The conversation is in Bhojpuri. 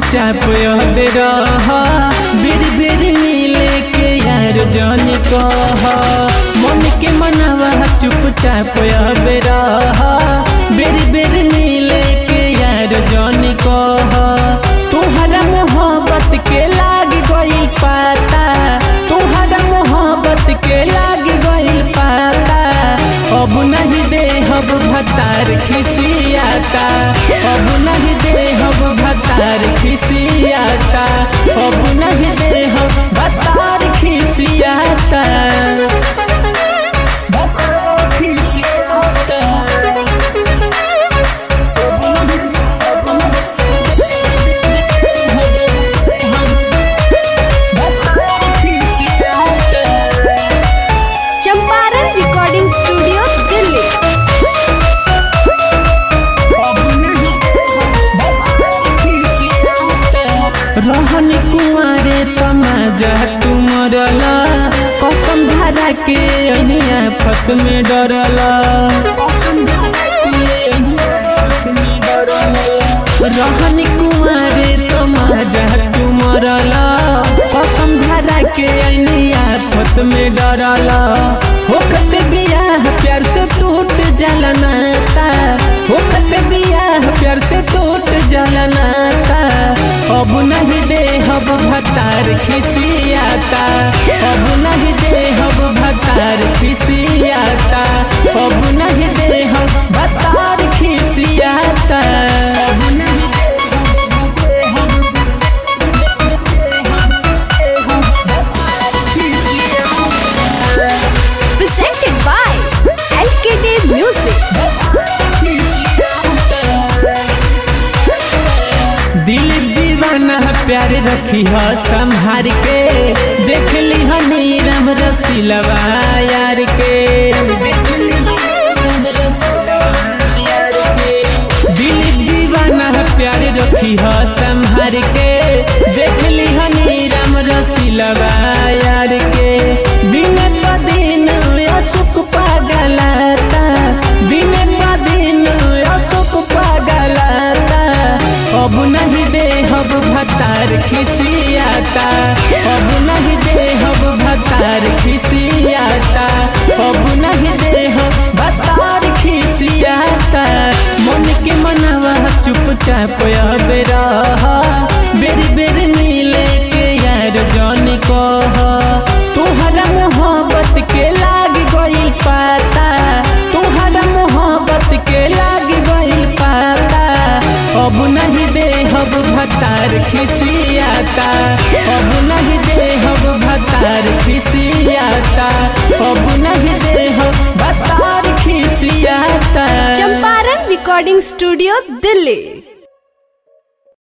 चुपचाप अब रह बेर बेर मिले के यार जान कह मन के मनावा चुपचाप अब रह बेर बेर मिले के यार जान कह तुहरा मोहब्बत के लाग गइल पाता तुहरा मोहब्बत के लाग गइल पाता अब नहीं दे हब भतार खिसियाता अब नहीं दे हब भतार खिसियाता अब नहीं दे हब भतार खिसियाता भतार खिसियाता चंपारण रिकॉर्डिंग स्टूडियो दिल्ली रहन कुमारे तमाजा तुमरला कसम धारा के अनिया फत में डरला रहन कुमारे तमाजा तुमरला कसम धारा के अनिया फत में डरला होकत बियाह प्यार से टूट जाला नाता होकत बियाह प्यार से टूट जाला नाता अब नहीं दे हब भतार खिसियाता अब नहीं दे हब भतार खिसियाता अब नहीं दे हब भतार खिसियाता अब नहीं दे presented by LKT Music. दिल दीवाना प्यार रखी ह संभार के देख ली हनी राम रसीलवा यार के दिल दीवाना प्यार रखी ह संभार के देख ली हनी राम रसीलवा यार के दिन प दिन अशोक पागलाता दिन प दिन अशोक पागलाता अब नहीं दे हब भतार खिसियाता अब नहीं दे हब भतार खिसियाता अब नहीं दे हब भतार खिसियाता मन के मनावा चुपचाप अब रह बेर बेर मिले के यार जान कह तुहरा मोहब्बत के लाग गइल पाता तुहरा मोहब्बत के लाग गइल पाता अब नहीं दे हब भतार खिसियाता अब नहीं दे हब भतार खिसियाता अब नहीं दे हब भतार खिसियाता चंपारण रिकॉर्डिंग स्टूडियो दिल्ली